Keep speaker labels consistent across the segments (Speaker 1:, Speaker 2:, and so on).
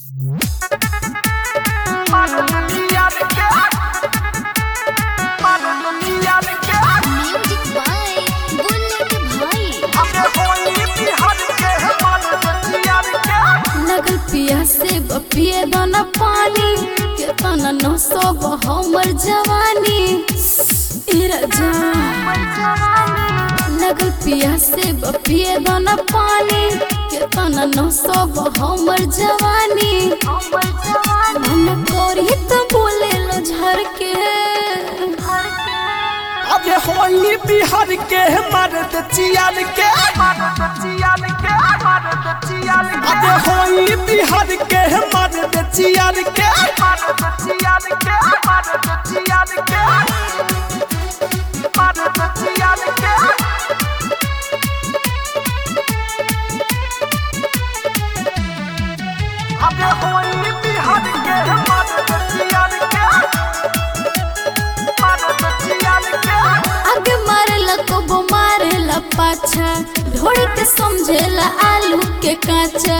Speaker 1: music by bullet भाई
Speaker 2: लगल पिया से बपिए दाना पानी केतना नौ सौ हमर जवानी ए राजा लगल पिया से बपिए दाना पानी केतना नौ सौ हमर जवानी मन करी त बोले लो झर के
Speaker 3: अबे होली बिहार के मर्द चियाल के अबे होली बिहार के मर्द चियाल के अबे होली बिहार के मर्द चियाल के मर्द चियाल के
Speaker 2: आगे मारेला कबो मारेला पाछा ढोड़ी के समझेला आलू के काचा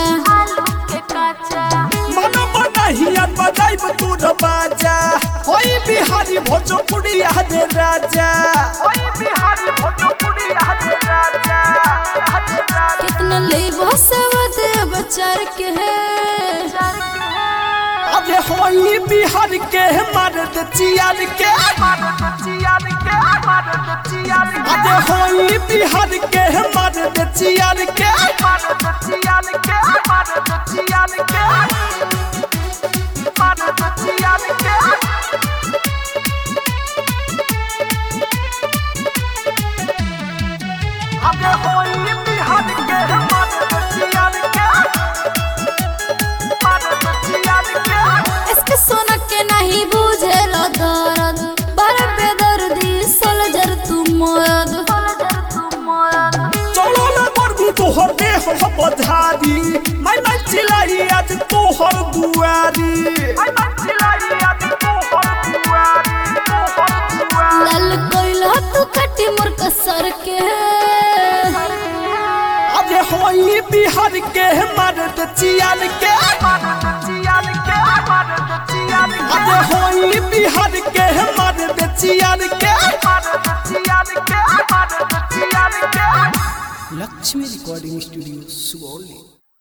Speaker 3: मन बनहिया बजाइब तूर बाजा होई बिहारी भोजपुरी हरे राजा होई बिहारी भोजपुरी हरे राजा
Speaker 2: कितना लेबो सवद बचार के है
Speaker 3: अबे होई बिहार के मर्द चियार के अबे होई बिहार के मर्द चियार के अबे होई बिहार के मर्द चियार के मर्द चियार के
Speaker 2: इसके सोना के नहीं बुझेला दर्द बड़ बेदर्दी सोल्जर तू मर्द
Speaker 3: चलो ना बरगु तोहर देह हम बधारी मैं मैं चिलाई आज तोहर दुआरी मैं मैं चिलाई आज तोहर दुआरी तोहर दुआरी
Speaker 2: लाल कोइला तू कटी मोर कसर के
Speaker 3: अबे होई बिहार के मर्द चियाल के मर्द चियाल के मर्द चियाल के अबे होई बिहार के मर्द चियाल के मर्द चियाल के मर्द चियाल के
Speaker 4: लक्ष्मी रिकॉर्डिंग स्टूडियो सुगौली